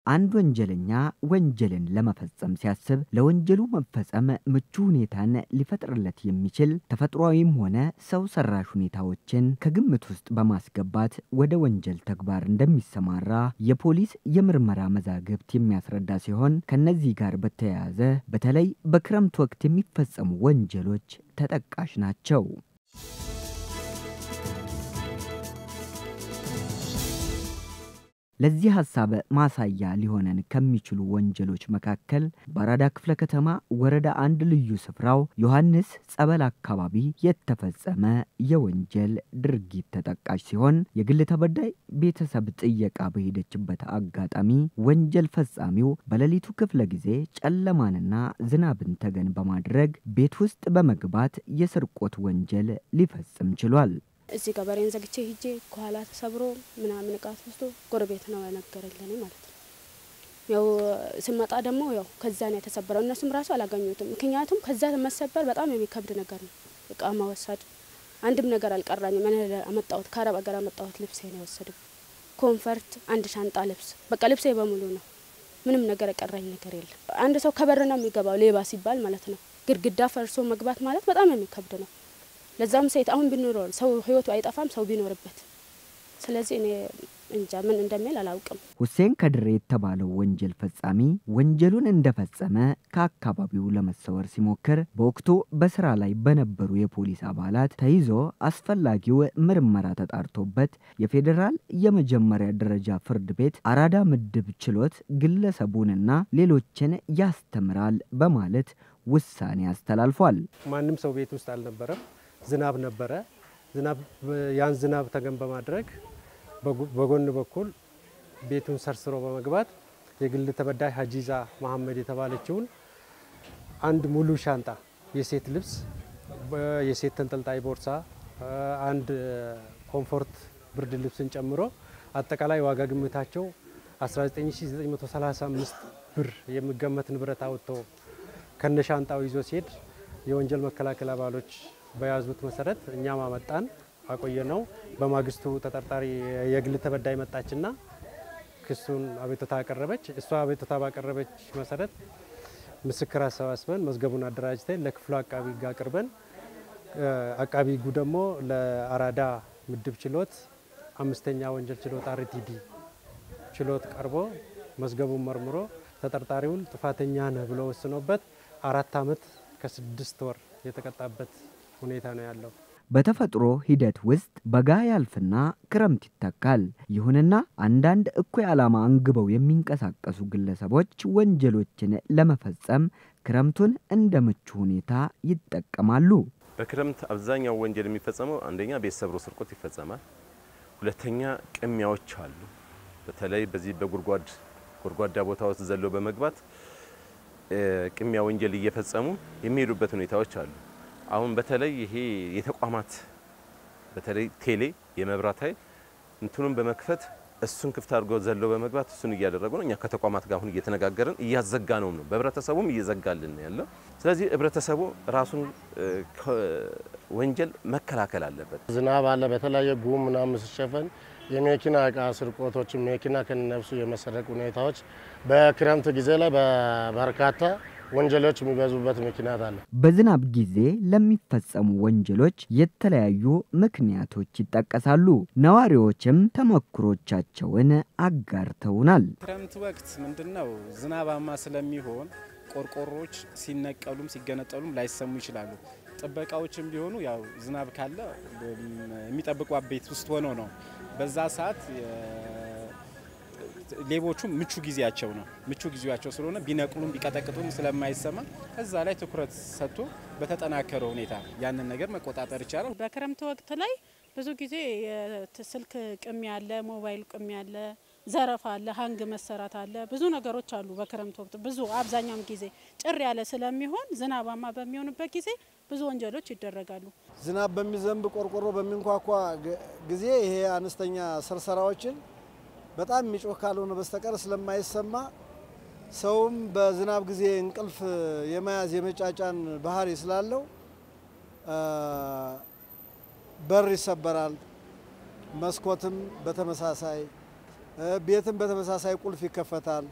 አንድ ወንጀለኛ ወንጀልን ለመፈጸም ሲያስብ ለወንጀሉ መፈጸም ምቹ ሁኔታን ሊፈጥርለት የሚችል ተፈጥሯዊም ሆነ ሰው ሰራሽ ሁኔታዎችን ከግምት ውስጥ በማስገባት ወደ ወንጀል ተግባር እንደሚሰማራ የፖሊስ የምርመራ መዛግብት የሚያስረዳ ሲሆን ከነዚህ ጋር በተያያዘ በተለይ በክረምት ወቅት የሚፈጸሙ ወንጀሎች ተጠቃሽ ናቸው። ለዚህ ሀሳብ ማሳያ ሊሆነን ከሚችሉ ወንጀሎች መካከል በአራዳ ክፍለ ከተማ ወረዳ አንድ ልዩ ስፍራው ዮሐንስ ጸበል አካባቢ የተፈጸመ የወንጀል ድርጊት ተጠቃሽ ሲሆን የግል ተበዳይ ቤተሰብ ጥየቃ በሄደችበት አጋጣሚ ወንጀል ፈጻሚው በሌሊቱ ክፍለ ጊዜ ጨለማንና ዝናብን ተገን በማድረግ ቤት ውስጥ በመግባት የስርቆት ወንጀል ሊፈጽም ችሏል። እዚህ ጋር በሬን ዘግቼ ሂጄ ከኋላ ተሰብሮ ምናምን እቃ ተወስዶ ጎረቤት ነው የነገረኝ ለኔ ማለት ነው። ያው ስመጣ ደግሞ ያው ከዛ ነው የተሰበረው። እነሱም ራሱ አላገኙትም። ምክንያቱም ከዛ መሰበር በጣም የሚከብድ ነገር ነው። እቃ መወሰድ አንድም ነገር አልቀራኝም። እኔ አመጣሁት ከአረብ ሀገር አመጣሁት ልብሴ ነው የወሰዱ። ኮንፈርት፣ አንድ ሻንጣ ልብስ፣ በቃ ልብሴ በሙሉ ነው። ምንም ነገር የቀራኝ ነገር የለም። አንድ ሰው ከበር ነው የሚገባው ሌባ ሲባል ማለት ነው። ግድግዳ ፈርሶ መግባት ማለት በጣም የሚከብድ ነው። ለዛም ሴት አሁን ቢኖረው ሰው ህይወቱ አይጠፋም ሰው ቢኖርበት። ስለዚህ እኔ እንጃ ምን እንደሚል አላውቅም። ሁሴን ከድሬ የተባለው ወንጀል ፈጻሚ ወንጀሉን እንደፈጸመ ከአካባቢው ለመሰወር ሲሞክር በወቅቱ በስራ ላይ በነበሩ የፖሊስ አባላት ተይዞ አስፈላጊው ምርመራ ተጣርቶበት የፌዴራል የመጀመሪያ ደረጃ ፍርድ ቤት አራዳ ምድብ ችሎት ግለሰቡንና ሌሎችን ያስተምራል በማለት ውሳኔ አስተላልፏል። ማንም ሰው ቤት ውስጥ አልነበረም። ዝናብ ነበረ። ዝናብ ያን ዝናብ ተገን በማድረግ በጎን በኩል ቤቱን ሰርስሮ በመግባት የግል ተበዳይ ሀጂዛ መሐመድ የተባለችውን አንድ ሙሉ ሻንጣ የሴት ልብስ፣ የሴት ተንጠልጣይ ቦርሳ፣ አንድ ኮምፎርት ብርድ ልብስን ጨምሮ አጠቃላይ ዋጋ ግምታቸው 19935 ብር የሚገመት ንብረት አውጥቶ ከነ ሻንጣው ይዞ ሲሄድ የወንጀል መከላከል አባሎች በያዙት መሰረት እኛም አመጣን አቆየ ነው። በማግስቱ ተጠርጣሪ የግል ተበዳይ መጣችና ክሱን አቤቱታ አቀረበች። እሷ አቤቱታ ባቀረበች መሰረት ምስክር አሰባስበን መዝገቡን አደራጅተን ለክፍሉ አቃቢ ሕግ አቅርበን አቃቢ ሕጉ ደግሞ ለአራዳ ምድብ ችሎት አምስተኛ ወንጀል ችሎት አርቲዲ ችሎት ቀርቦ መዝገቡን መርምሮ ተጠርጣሪውን ጥፋተኛ ነህ ብሎ ወስኖበት አራት ዓመት ከስድስት ወር የተቀጣበት ሁኔታ ነው ያለው። በተፈጥሮ ሂደት ውስጥ በጋ ያልፍና ክረምት ይተካል። ይሁንና አንዳንድ እኩይ ዓላማ አንግበው የሚንቀሳቀሱ ግለሰቦች ወንጀሎችን ለመፈጸም ክረምቱን እንደ ምቹ ሁኔታ ይጠቀማሉ። በክረምት አብዛኛው ወንጀል የሚፈጸመው አንደኛ ቤት ሰብሮ ስርቆት ይፈጸማል። ሁለተኛ ቅሚያዎች አሉ። በተለይ በዚህ በጉድጓድ ጎድጓዳ ቦታ ውስጥ ዘሎ በመግባት ቅሚያ ወንጀል እየፈጸሙ የሚሄዱበት ሁኔታዎች አሉ። አሁን በተለይ ይሄ የተቋማት በተለይ ቴሌ የመብራት ኃይል እንትኑን በመክፈት እሱን ክፍት አድርገው ዘለው በመግባት እሱን እያደረጉ ነው። እኛ ከተቋማት ጋር አሁን እየተነጋገርን እያዘጋ ነው ነው በህብረተሰቡም እየዘጋልን ነው ያለው። ስለዚህ ህብረተሰቡ ራሱን ወንጀል መከላከል አለበት። ዝናብ አለ። በተለያየ ጉም ምናምን ሲሸፈን የመኪና እቃ ስርቆቶችን መኪና ከነፍሱ የመሰረቅ ሁኔታዎች በክረምት ጊዜ ላይ በበርካታ ወንጀሎች የሚበዙበት ምክንያት አለ። በዝናብ ጊዜ ለሚፈጸሙ ወንጀሎች የተለያዩ ምክንያቶች ይጠቀሳሉ። ነዋሪዎችም ተሞክሮቻቸውን አጋርተውናል። ክረምት ወቅት ምንድነው ዝናባማ ስለሚሆን ቆርቆሮዎች ሲነቀሉም ሲገነጠሉም ላይሰሙ ይችላሉ። ጥበቃዎችም ቢሆኑ ያው ዝናብ ካለ የሚጠብቁ ቤት ውስጥ ሆነው ነው። በዛ ሰዓት ሌቦቹ ምቹ ጊዜያቸው ነው። ምቹ ጊዜያቸው ስለሆነ ቢነቅሉም ቢቀጠቅጡም ስለማይሰማ እዛ ላይ ትኩረት ሰጥቶ በተጠናከረ ሁኔታ ያንን ነገር መቆጣጠር ይቻላል። በክረምት ወቅት ላይ ብዙ ጊዜ ስልክ ቅሚያ አለ፣ ሞባይል ቅሚያ አለ፣ ዘረፋ አለ፣ ሀንግ መሰራት አለ። ብዙ ነገሮች አሉ። በክረምት ወቅት ብዙ አብዛኛውን ጊዜ ጭር ያለ ስለሚሆን ዝናባማ በሚሆንበት ጊዜ ብዙ ወንጀሎች ይደረጋሉ። ዝናብ በሚዘንብ ቆርቆሮ በሚንኳኳ ጊዜ ይሄ አነስተኛ ሰርሰራዎችን በጣም የሚጮህ ካልሆነ በስተቀር ስለማይሰማ ሰውም በዝናብ ጊዜ እንቅልፍ የመያዝ የመጫጫን ባህሪ ስላለው በር ይሰበራል። መስኮትም በተመሳሳይ ቤትም በተመሳሳይ ቁልፍ ይከፈታል።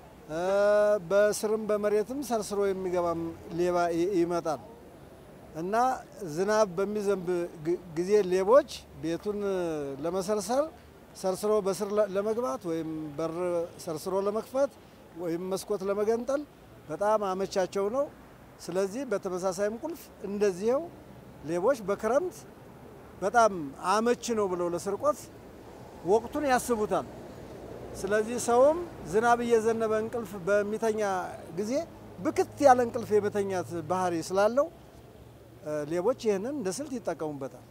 በስርም በመሬትም ሰርስሮ የሚገባም ሌባ ይመጣል እና ዝናብ በሚዘንብ ጊዜ ሌቦች ቤቱን ለመሰርሰር ሰርስሮ በስር ለመግባት ወይም በር ሰርስሮ ለመክፈት ወይም መስኮት ለመገንጠል በጣም አመቻቸው ነው። ስለዚህ በተመሳሳይም ቁልፍ እንደዚህው ሌቦች በክረምት በጣም አመች ነው ብለው ለስርቆት ወቅቱን ያስቡታል። ስለዚህ ሰውም ዝናብ እየዘነበ እንቅልፍ በሚተኛ ጊዜ ብክት ያለ እንቅልፍ የመተኛት ባህሪ ስላለው ሌቦች ይህንን እንደ ስልት ይጠቀሙበታል።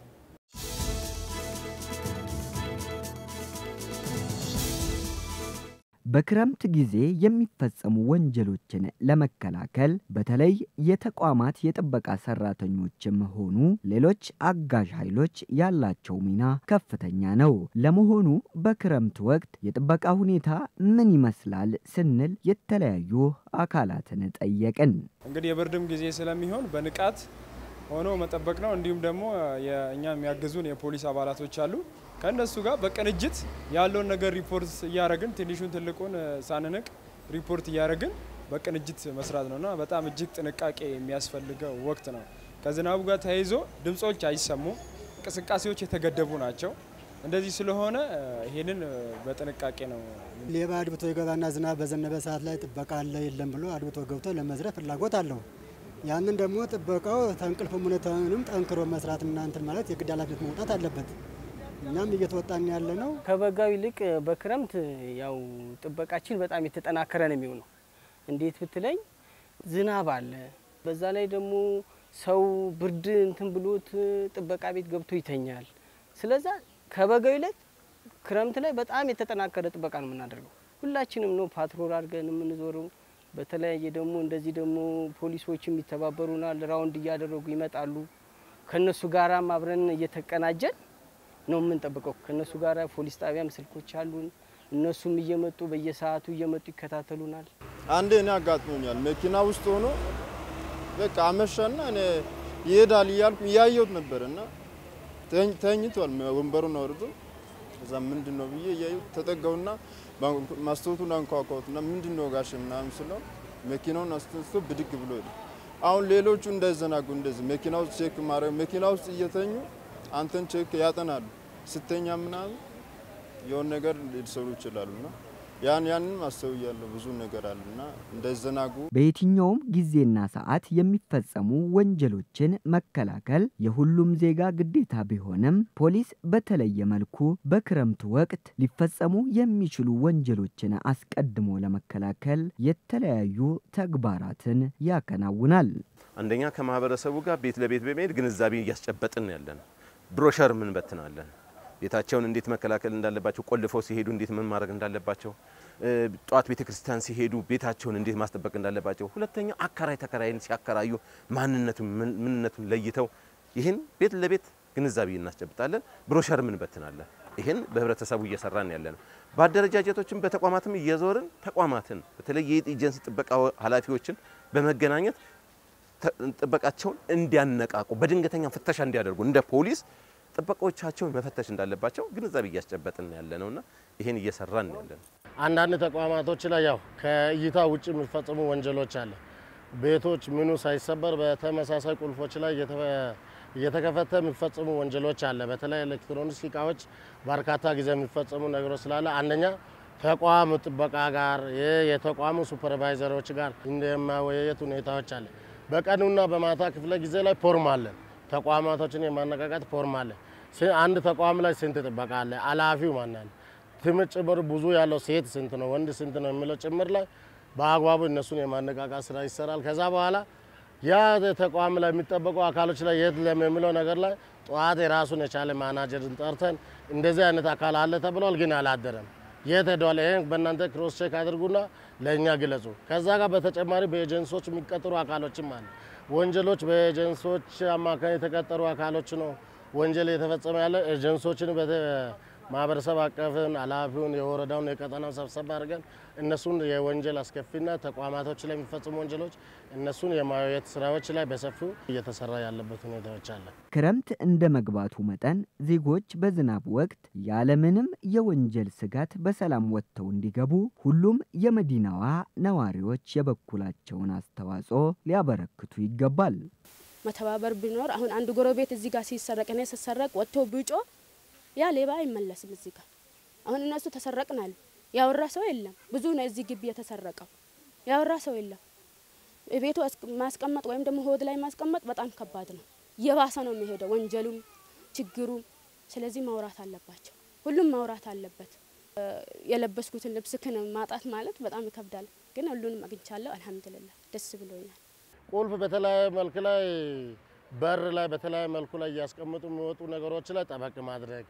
በክረምት ጊዜ የሚፈጸሙ ወንጀሎችን ለመከላከል በተለይ የተቋማት የጥበቃ ሰራተኞችም ሆኑ ሌሎች አጋዥ ኃይሎች ያላቸው ሚና ከፍተኛ ነው። ለመሆኑ በክረምት ወቅት የጥበቃ ሁኔታ ምን ይመስላል ስንል የተለያዩ አካላትን ጠየቅን። እንግዲህ የብርድም ጊዜ ስለሚሆን በንቃት ሆኖ መጠበቅ ነው። እንዲሁም ደግሞ የእኛ የሚያግዙን የፖሊስ አባላቶች አሉ። ከእነሱ ጋር በቅንጅት ያለውን ነገር ሪፖርት እያደረግን ትንሹን ትልቁን ሳንንቅ ሪፖርት እያደረግን በቅንጅት መስራት ነው እና በጣም እጅግ ጥንቃቄ የሚያስፈልገው ወቅት ነው። ከዝናቡ ጋር ተያይዞ ድምጾች አይሰሙም፣ እንቅስቃሴዎች የተገደቡ ናቸው። እንደዚህ ስለሆነ ይሄንን በጥንቃቄ ነው። ሌባ አድብቶ ይገባና ዝናብ በዘነበ ሰዓት ላይ ጥበቃ አለ የለም ብሎ አድብቶ ገብቶ ለመዝረፍ ፍላጎት አለው። ያንን ደግሞ ጥበቃው ተንቅልፍም ሁኔታውንም ጠንክሮ መስራት እና እንትን ማለት የግድ ኃላፊነት መውጣት አለበት። እኛም እየተወጣን ያለ ነው። ከበጋው ይልቅ በክረምት ያው ጥበቃችን በጣም የተጠናከረ ነው የሚሆነው። እንዴት ብትለኝ ዝናብ አለ፣ በዛ ላይ ደግሞ ሰው ብርድ እንትን ብሎት ጥበቃ ቤት ገብቶ ይተኛል። ስለዛ ከበጋው ይልቅ ክረምት ላይ በጣም የተጠናከረ ጥበቃ ነው የምናደርገው። ሁላችንም ነው ፓትሮል አድርገን የምንዞረው። በተለያየ ደግሞ እንደዚህ ደግሞ ፖሊሶችም ይተባበሩናል፣ ራውንድ እያደረጉ ይመጣሉ። ከነሱ ጋራም አብረን እየተቀናጀን ነው የምንጠብቀው። ከነሱ ጋር ፖሊስ ጣቢያም ስልኮች አሉን። እነሱም እየመጡ በየሰዓቱ እየመጡ ይከታተሉናል። አንዴ እኔ አጋጥሞኛል። መኪና ውስጥ ሆኖ በቃ አመሻና እኔ ይሄዳል እያልኩ እያየሁት ነበር እና ተኝቷል። ወንበሩን አውርዶ እዛ ምንድን ነው ብዬ እያየሁት ተጠጋውና ማስታወቱን አንኳኳሁትና ምንድን ነው ጋሽ ምናምን ስለው መኪናውን አስተንስቶ ብድግ ብሎ ሄደ። አሁን ሌሎቹ እንዳይዘናጉ እንደዚህ መኪና ውስጥ ቼክ ማድረግ መኪና ውስጥ እየተኙ አንተን ቼክ ያጠናሉ። ስተኛ ምናምን የሆነ ነገር ሊሰሩ ይችላሉና ያን ያንን አስተውያለሁ። ብዙ ነገር አለና እንዳይዘናጉ በየትኛውም ጊዜና ሰዓት የሚፈጸሙ ወንጀሎችን መከላከል የሁሉም ዜጋ ግዴታ ቢሆንም ፖሊስ በተለየ መልኩ በክረምት ወቅት ሊፈጸሙ የሚችሉ ወንጀሎችን አስቀድሞ ለመከላከል የተለያዩ ተግባራትን ያከናውናል። አንደኛ ከማህበረሰቡ ጋር ቤት ለቤት በመሄድ ግንዛቤ እያስጨበጥን ያለን ብሮሸር ምን በትናለን ቤታቸውን እንዴት መከላከል እንዳለባቸው፣ ቆልፈው ሲሄዱ እንዴት ምን ማድረግ እንዳለባቸው፣ ጠዋት ቤተ ክርስቲያን ሲሄዱ ቤታቸውን እንዴት ማስጠበቅ እንዳለባቸው። ሁለተኛ አከራይ ተከራይን ሲያከራዩ ማንነቱን ምንነቱን ለይተው ይህን ቤት ለቤት ግንዛቤ እናስጨብጣለን። ብሮሸር ምን በትናለን። ይህን በህብረተሰቡ እየሰራን ያለ ነው። በአደረጃጀቶችም በተቋማትም እየዞርን ተቋማትን በተለይ የኤጀንሲ ጥበቃ ኃላፊዎችን በመገናኘት ጥበቃቸውን እንዲያነቃቁ በድንገተኛ ፍተሻ እንዲያደርጉ እንደ ፖሊስ ጥበቃዎቻቸውን መፈተሽ እንዳለባቸው ግንዛቤ እያስጨበጥን ያለ ነውና ይህን እየሰራን ያለ ነው። አንዳንድ ተቋማቶች ላይ ያው ከእይታ ውጭ የሚፈጽሙ ወንጀሎች አለ። ቤቶች ምኑ ሳይሰበር በተመሳሳይ ቁልፎች ላይ እየተከፈተ የሚፈጽሙ ወንጀሎች አለ። በተለይ ኤሌክትሮኒክስ እቃዎች በርካታ ጊዜ የሚፈጽሙ ነገሮች ስላለ አንደኛ ተቋም ጥበቃ ጋር የተቋሙ ሱፐርቫይዘሮች ጋር እንደማወያየት ሁኔታዎች አለ። በቀኑና በማታ ክፍለ ጊዜ ላይ ፎርም አለን። ተቋማቶችን የማነቃቃት ፎርም አለ። አንድ ተቋም ላይ ስንት ጥበቃ አለ፣ ኃላፊው ማን አለ፣ ትምህርት ጭምር ብዙ ያለው ሴት ስንት ነው፣ ወንድ ስንት ነው የሚለው ጭምር ላይ በአግባቡ እነሱን የማነቃቃት ስራ ይሰራል። ከዛ በኋላ ያ ተቋም ላይ የሚጠበቁ አካሎች ላይ የት ለሚለው ነገር ላይ ጠዋት የራሱን የቻለ ማናጀርን ጠርተን እንደዚህ አይነት አካል አለ ተብሏል፣ ግን አላደረም የት ሄደዋል? ይሄን በእናንተ ክሮስ ቼክ አድርጉና ለእኛ ግለጹ። ከዛ ጋር በተጨማሪ በኤጀንሶች የሚቀጥሩ አካሎችም አለ። ወንጀሎች በኤጀንሶች አማካኝ የተቀጠሩ አካሎች ነው ወንጀል የተፈጸመ ያለ ኤጀንሶችን ማህበረሰብ አቀፍን ኃላፊውን የወረዳውን የቀጠናውን ሰብሰብ አድርገን እነሱን የወንጀል አስከፊና ተቋማቶች ላይ የሚፈጽሙ ወንጀሎች እነሱን የማየት ስራዎች ላይ በሰፊው እየተሰራ ያለበት ሁኔታዎች አለ። ክረምት እንደ መግባቱ መጠን ዜጎች በዝናብ ወቅት ያለምንም የወንጀል ስጋት በሰላም ወጥተው እንዲገቡ ሁሉም የመዲናዋ ነዋሪዎች የበኩላቸውን አስተዋጽኦ ሊያበረክቱ ይገባል። መተባበር ቢኖር አሁን አንድ ጎረቤት እዚህ ጋር ሲሰረቅ እኔ ስሰረቅ ወጥቶ ቢጮ ያ ሌባ አይመለስም። እዚህ ጋር አሁን እነሱ ተሰረቅናል ያወራ ሰው የለም። ብዙ ነው እዚህ ግቢ የተሰረቀው ያወራ ሰው የለም። ቤቱ ማስቀመጥ ወይም ደግሞ ሆድ ላይ ማስቀመጥ በጣም ከባድ ነው። እየባሰ ነው የሚሄደው ወንጀሉም ችግሩም። ስለዚህ ማውራት አለባቸው። ሁሉም ማውራት አለበት። የለበስኩትን ልብስ ክን ማጣት ማለት በጣም ይከብዳል። ግን ሁሉንም አግኝቻለሁ። አልሐምዱሊላህ ደስ ብሎኛል። ቁልፍ በተለያየ መልክ ላይ በር ላይ በተለያየ መልኩ ላይ እያስቀምጡ የሚወጡ ነገሮች ላይ ጠበቅ ማድረግ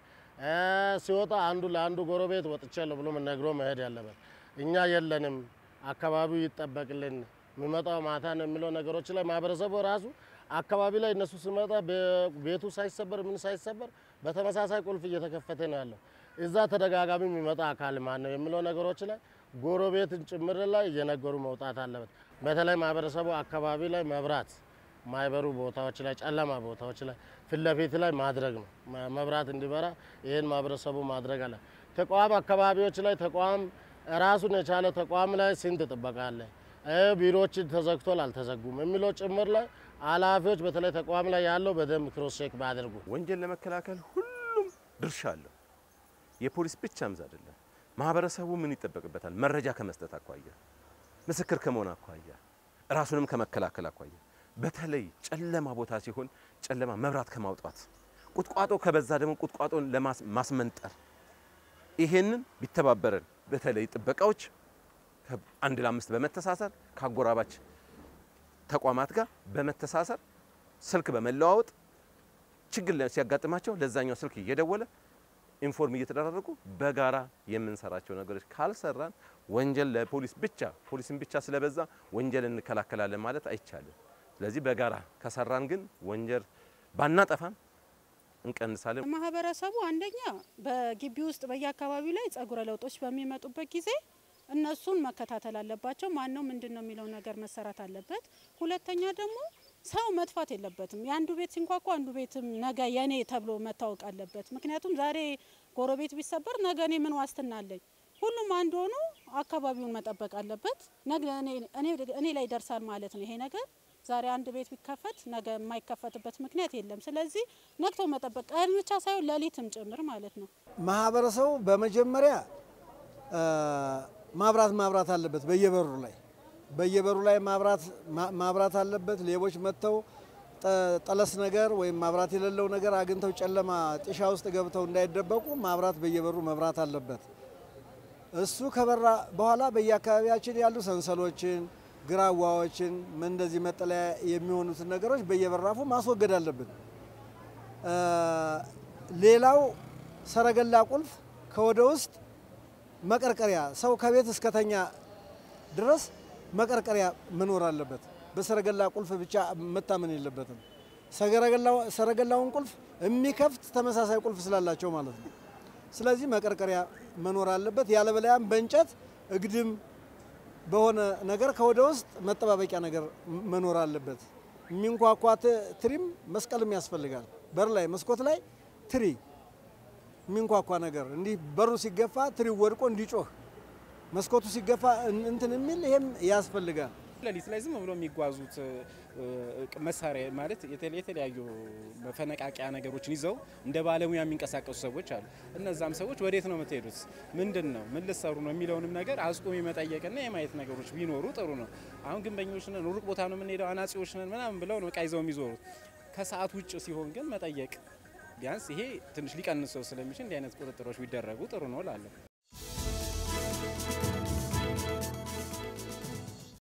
ሲወጣ አንዱ ለአንዱ ጎረቤት ወጥቻለሁ ብሎ ነግሮ መሄድ ያለበት። እኛ የለንም አካባቢው ይጠበቅልን የሚመጣው ማታ ነው የሚለው ነገሮች ላይ ማህበረሰቡ ራሱ አካባቢ ላይ እነሱ ሲመጣ ቤቱ ሳይሰበር ምን ሳይሰበር በተመሳሳይ ቁልፍ እየተከፈተ ነው ያለው። እዛ ተደጋጋሚ የሚመጣ አካል ማን ነው የሚለው ነገሮች ላይ ጎረቤትን ጭምር ላይ እየነገሩ መውጣት አለበት። በተለይ ማህበረሰቡ አካባቢ ላይ መብራት ማይበሩ ቦታዎች ላይ ጨለማ ቦታዎች ላይ ፊት ለፊት ላይ ማድረግ ነው። መብራት እንዲበራ ይህን ማህበረሰቡ ማድረግ አለ። ተቋም አካባቢዎች ላይ ተቋም ራሱን የቻለ ተቋም ላይ ስንት ጥበቃ አለ፣ ቢሮዎች ተዘግቷል አልተዘጉም የሚለው ጭምር ላይ ኃላፊዎች በተለይ ተቋም ላይ ያለው በደንብ ክሮስ ቼክ ባያደርጉ ወንጀል ለመከላከል ሁሉም ድርሻ አለው። የፖሊስ ብቻም አይደለም። ማህበረሰቡ ምን ይጠበቅበታል? መረጃ ከመስጠት አኳያ፣ ምስክር ከመሆን አኳያ፣ ራሱንም ከመከላከል አኳያ በተለይ ጨለማ ቦታ ሲሆን ጨለማ መብራት ከማውጣት ቁጥቋጦ ከበዛ ደግሞ ቁጥቋጦን ለማስመንጠር ይሄንን ቢተባበረን በተለይ ጥበቃዎች አንድ ለአምስት በመተሳሰር ከአጎራባች ተቋማት ጋር በመተሳሰር ስልክ በመለዋወጥ ችግር ሲያጋጥማቸው ለዛኛው ስልክ እየደወለ ኢንፎርም እየተደራረጉ በጋራ የምንሰራቸው ነገሮች ካልሰራን ወንጀል ለፖሊስ ብቻ ፖሊስን ብቻ ስለበዛ ወንጀል እንከላከላለን ማለት አይቻልም። ስለዚህ በጋራ ከሰራን ግን ወንጀል ባናጠፋም እንቀንሳለን። ማህበረሰቡ አንደኛ በግቢ ውስጥ በየአካባቢው ላይ ጸጉረ ለውጦች በሚመጡበት ጊዜ እነሱን መከታተል አለባቸው። ማን ነው ምንድን ነው የሚለው ነገር መሰራት አለበት። ሁለተኛ ደግሞ ሰው መጥፋት የለበትም። የአንዱ ቤት ሲንኳኳ አንዱ ቤትም ነገ የኔ ተብሎ መታወቅ አለበት። ምክንያቱም ዛሬ ጎረቤት ቢሰበር ነገ እኔ ምን ዋስትና አለኝ? ሁሉም አንድ ሆኖ አካባቢውን መጠበቅ አለበት። ነገ እኔ ላይ ይደርሳል ማለት ነው ይሄ ነገር ዛሬ አንድ ቤት ቢከፈት ነገ የማይከፈትበት ምክንያት የለም። ስለዚህ ነቅቶ መጠበቅ ቀን ብቻ ሳይሆን ሌሊትም ጭምር ማለት ነው። ማህበረሰቡ በመጀመሪያ ማብራት ማብራት አለበት። በየበሩ ላይ በየበሩ ላይ ማብራት ማብራት አለበት። ሌቦች መጥተው ጠለስ ነገር ወይም ማብራት የሌለው ነገር አግኝተው ጨለማ ጢሻ ውስጥ ገብተው እንዳይደበቁ ማብራት በየበሩ መብራት አለበት። እሱ ከበራ በኋላ በየአካባቢያችን ያሉ ሰንሰሎችን ግራዋዎችን እንደዚህ መጠለያ የሚሆኑትን ነገሮች በየበራፉ ማስወገድ አለብን። ሌላው ሰረገላ ቁልፍ ከወደ ውስጥ መቀርቀሪያ ሰው ከቤት እስከተኛ ድረስ መቀርቀሪያ መኖር አለበት። በሰረገላ ቁልፍ ብቻ መታመን የለበትም። ሰረገላውን ቁልፍ የሚከፍት ተመሳሳይ ቁልፍ ስላላቸው ማለት ነው። ስለዚህ መቀርቀሪያ መኖር አለበት። ያለበለያም በእንጨት እግድም በሆነ ነገር ከወደ ውስጥ መጠባበቂያ ነገር መኖር አለበት። የሚንኳኳ ትሪም መስቀልም ያስፈልጋል። በር ላይ መስኮት ላይ ትሪ የሚንኳኳ ነገር እንዲህ በሩ ሲገፋ ትሪው ወድቆ እንዲጮህ መስኮቱ ሲገፋ እንትን የሚል ይሄም ያስፈልጋል። ሌሊት ላይ ዝም ብሎ የሚጓዙት መሳሪያ ማለት የተለያዩ መፈነቃቂያ ነገሮችን ይዘው እንደ ባለሙያ የሚንቀሳቀሱ ሰዎች አሉ። እነዛም ሰዎች ወዴት ነው የምትሄዱት? ምንድን ነው ምን ልሰሩ ነው የሚለውንም ነገር አስቆም የመጠየቅና የማየት ነገሮች ቢኖሩ ጥሩ ነው። አሁን ግንበኞች ነን፣ ሩቅ ቦታ ነው የምንሄደው፣ አናጺዎች ነን ምናምን ብለው ነው እቃ ይዘው የሚዞሩት። ከሰዓት ውጭ ሲሆን ግን መጠየቅ ቢያንስ ይሄ ትንሽ ሊቀንሰው ስለሚችል እንዲህ አይነት ቁጥጥሮች ቢደረጉ ጥሩ ነው እላለሁ።